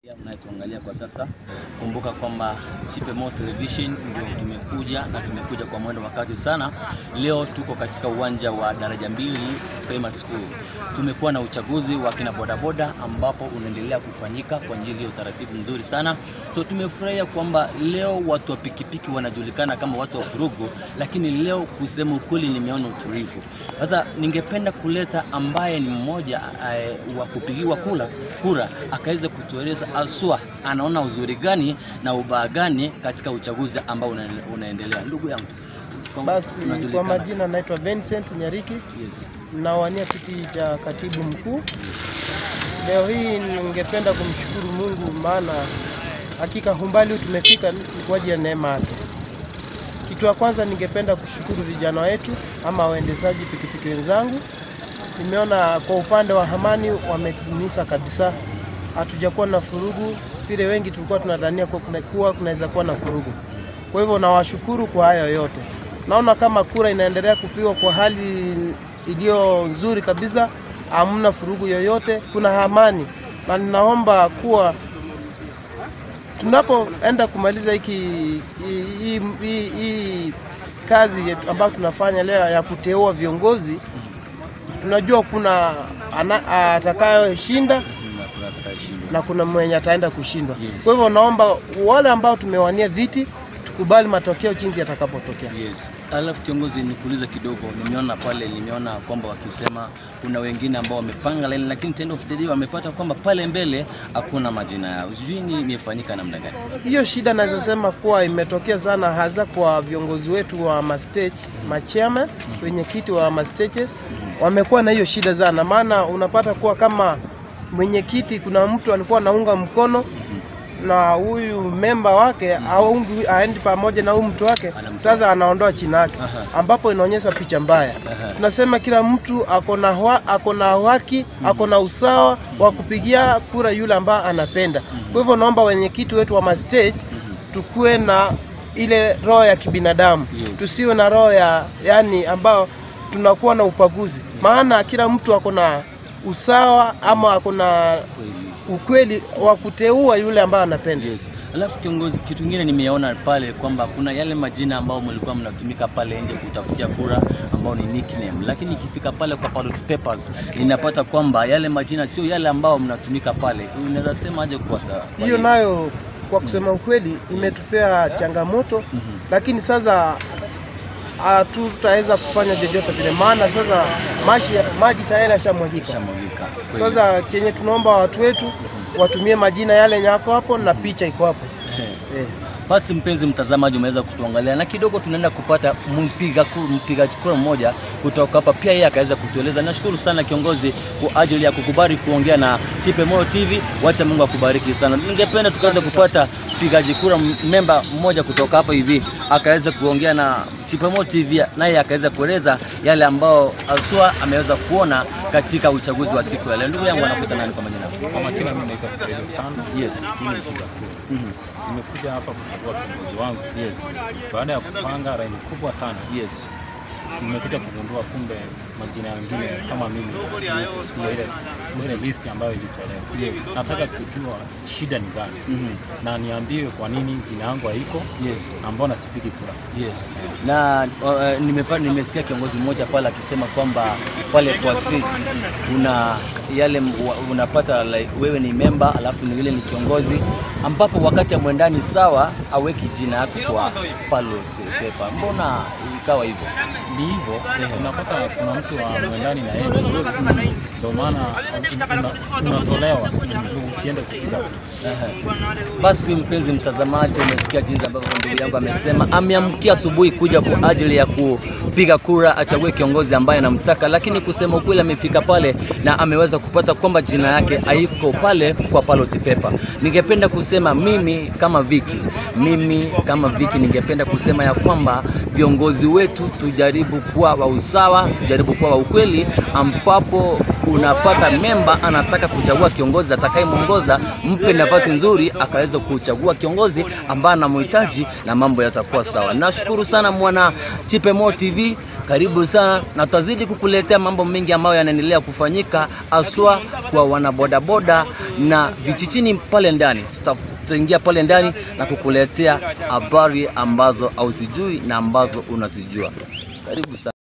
Unayetuangalia kwa sasa, kumbuka kwamba Chipemo Television ndio tumekuja na tumekuja kwa mwendo wa kasi sana. Leo tuko katika uwanja wa Daraja Mbili Primary School. Tumekuwa na uchaguzi wa kina bodaboda ambapo unaendelea kufanyika kwa njia ya utaratibu mzuri sana. So tumefurahia kwamba leo watu wa pikipiki wanajulikana kama watu wa furugu, lakini leo kusema ukweli, nimeona utulivu. Sasa ningependa kuleta ambaye ni mmoja eh, wa kupigiwa kura kura akaweza kutueleza aswa anaona uzuri gani na ubaya gani katika uchaguzi ambao una, unaendelea. Ndugu yangu kwa- Basi kwa tunajulikana. majina naitwa Vincent Nyariki, Yes. nawania kiti cha katibu mkuu. Leo hii ningependa kumshukuru Mungu, maana hakika umbali tumefika ni kwa ajili ya neema yake. Kitu ya kwanza ningependa kushukuru vijana wetu ama waendeshaji pikipiki wenzangu. Nimeona kwa upande wa amani wametumisa kabisa, hatujakuwa na furugu vile wengi tulikuwa tunadhania kuwa kuna- kuwa kunaweza kuwa na furugu. Kwa hivyo nawashukuru kwa hayo yote. Naona kama kura inaendelea kupigwa kwa hali iliyo nzuri kabisa, hamna furugu yoyote, kuna amani, na ninaomba kuwa tunapoenda kumaliza hiki hii- hii- hii hii kazi yetu ambayo tunafanya leo ya kuteua viongozi, tunajua kuna ana- atakayeshinda Na kuna atakayeshinda. na kuna mwenye ataenda kushindwa. Yes. Kwa hivyo naomba wale ambao tumewania viti tukubali matokeo jinsi yatakapotokea. Yes. Alafu kiongozi, nikuulize kidogo, nimeona pale, nimeona kwamba wakisema kuna wengine ambao wamepanga laini, lakini tendo of the day wamepata kwamba pale mbele hakuna majina yao. Sijui ni imefanyika namna gani? Hiyo shida naweza sema kuwa imetokea sana hasa kwa viongozi wetu wa mastage, machairman, wenyekiti wa mastages wamekuwa na hiyo shida sana, maana unapata kuwa kama mwenyekiti kuna mtu alikuwa anaunga mkono na huyu memba wake aungi aendi pamoja na huyu mtu wake, Anamtoa. sasa anaondoa chini yake, Aha. ambapo inaonyesha picha mbaya. Aha. Tunasema kila mtu ako na hwa- ako na haki ako na usawa wa kupigia kura yule ambaye anapenda. Kwa hivyo naomba wenyekiti wetu wa mastage tukuwe na ile roho ya kibinadamu Yes. tusiwe na roho ya yani ambao tunakuwa na upaguzi, maana kila mtu ako na usawa ama ako na Kweli. ukweli wa kuteua yule ambaye anapenda. Yes. Alafu kiongozi, kitu kingine nimeona pale kwamba kuna yale majina ambao mlikuwa mnatumika pale nje kutafutia kura ambao ni nickname, lakini ikifika pale kwa ballot papers ninapata kwamba yale majina sio yale ambao mnatumika pale. Unaweza sema aje kwa sawa? kwa Hiyo nini? nayo kwa kusema ukweli imetupea changamoto, Mhm. lakini sasa hatutaweza kufanya chochote vile, maana sasa maji, maji tayari yashamwagika. Shamwagika. Kweli. Sasa chenye tunaomba watu wetu watumie majina yale yenye yako hapo na picha iko hapo eh. Basi mpenzi mtazamaji, umeweza kutuangalia na kidogo tunaenda kupata mpiga ku- mpigaji kura mmoja kutoka hapa, pia yeye akaweza kutueleza. Nashukuru sana kiongozi kwa ajili ya kukubali kuongea na Chipe Moyo TV. Wacha Mungu akubariki sana. Ningependa tukaweza kupata mpigaji kura m- memba mmoja kutoka hapa hivi akaweza kuongea na Chipe Moyo TV, naye akaweza kueleza yale ambao aswa ameweza kuona katika uchaguzi wa siku ya leo. Ndugu yangu anakuita nani kwa majina? Kwa majina mimi naitwa Fredo sana. Yes. Mimi ni mpiga kura. Mhm. Nimekuja hapa kuchagua kiongozi wangu. Yes. Baada ya kupanga laini kubwa sana, Yes. nimekuja kugundua kumbe majina mengine kama mimi si kwa ile kwa ile list ambayo ilitolewa. Yes. Nataka kujua shida ni gani Mhm. na niambiwe kwa nini jina yangu haiko Yes. na mbona sipigi kura. Yes. Na uh, nimepa, nimesikia kiongozi mmoja pale akisema kwamba pale kwa stage una yale m- wa- unapata like, wewe ni memba alafu ni yule ni kiongozi ambapo wakati ya mwendani sawa aweki jina yako kwa ballot paper. Mbona ikawa hivyo? Ni hivyo unapata kuna mtu wa mwendani na yeye vizuri, ndio maana una- unatolewa ndio usiende kupiga kura. Ehe. Basi mpenzi mtazamaji, umesikia jinsi ambavyo ndugu yangu amesema, ameamkia asubuhi kuja kwa ajili ya kupiga kura achague kiongozi ambaye anamtaka, lakini kusema ukweli, amefika pale na ameweza kupata kwamba jina yake haiko pale kwa ballot paper. Ningependa kusema mimi kama Viki, mimi kama Viki, ningependa kusema ya kwamba viongozi wetu tujaribu kuwa wa usawa, tujaribu kuwa wa ukweli, ambapo unapata memba anataka kuchagua kiongozi atakayemwongoza, mpe nafasi nzuri akaweza kuchagua kiongozi ambaye anamhitaji na mambo yatakuwa sawa. Nashukuru sana mwana Chipe Mo TV, karibu sana na tutazidi kukuletea mambo mengi ambayo yanaendelea kufanyika. As haswa kwa wanabodaboda na vijijini pale ndani. Tuta- Tutaingia pale ndani na kukuletea habari ambazo hauzijui na ambazo unazijua. Karibu sana.